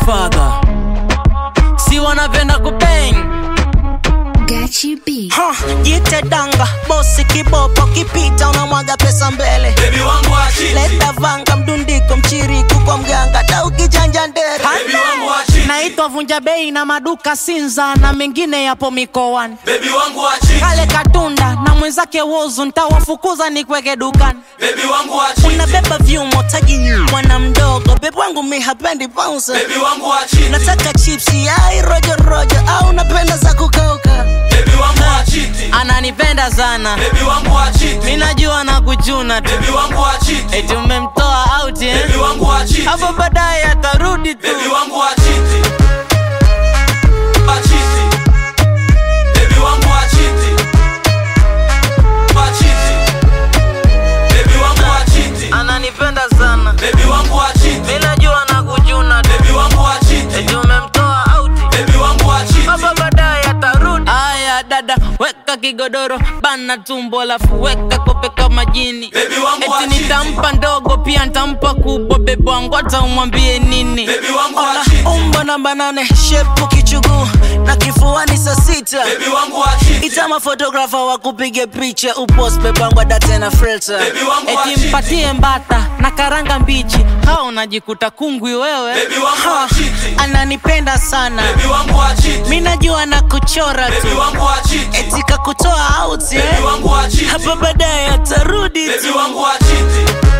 godfather si wanapenda kubeng Gachi B. Ha, jite danga bosi kibopo kipita unamwaga pesa mbele Baby wangu wa chiti leta vanga mdundiko mchiriku kwa mganga ta ukijanja ndere Baby wangu wa chiti naitwa vunja bei na maduka sinza na mengine yapo mikoani Baby wangu wa chiti kale katunda na mwenzake wozu ntawafukuza nikweke dukani Baby wangu wa chiti unabeba vyumo taji mwana mdogo bebu wangu mi hapendi bounce Baby wangu wa chiti nataka chipsi ai rojo rojo au napenda za kukauka Baby wangu wa chiti ananipenda sana Baby wangu wa chiti mi najua na kuchuna tu Baby wangu wa chiti eti umemtoa out eh? Baby wangu wa chiti hapo baadaye atarudi tu Baby wangu wa chiti Wa chiti Baby wangu wa chiti Wa chiti Baby wangu wa chiti ananipenda sana Baby wangu wa chiti mi najua na kuchuna tu Baby wangu wa chiti eti umemtoa out Baby wangu wa chiti hapo baadaye atarudi aya dada weka kigodoro bana tumbo lafu weka kope kama jini Baby wangu wa eti chiti nitampa ndogo pia nitampa kubwa bebe wangu hata umwambie nini Baby wangu wa Ona, chiti umbo namba nane shepu kichuguu na kifuani saa sita Baby wangu wa chiti itama fotografa wa kupige picha upost bebangwa date na filter Baby wangu wa eti chiti mpatie mbata na karanga mbichi hao unajikuta kungwi wewe Baby wangu wa chiti ananipenda sana Baby wangu wa chiti mi najua na kuchora Baby tu wangu wa chiti etika kutoa out Baby eh? wangu wa chiti hapa baadaye atarudi Baby tu wangu wa chiti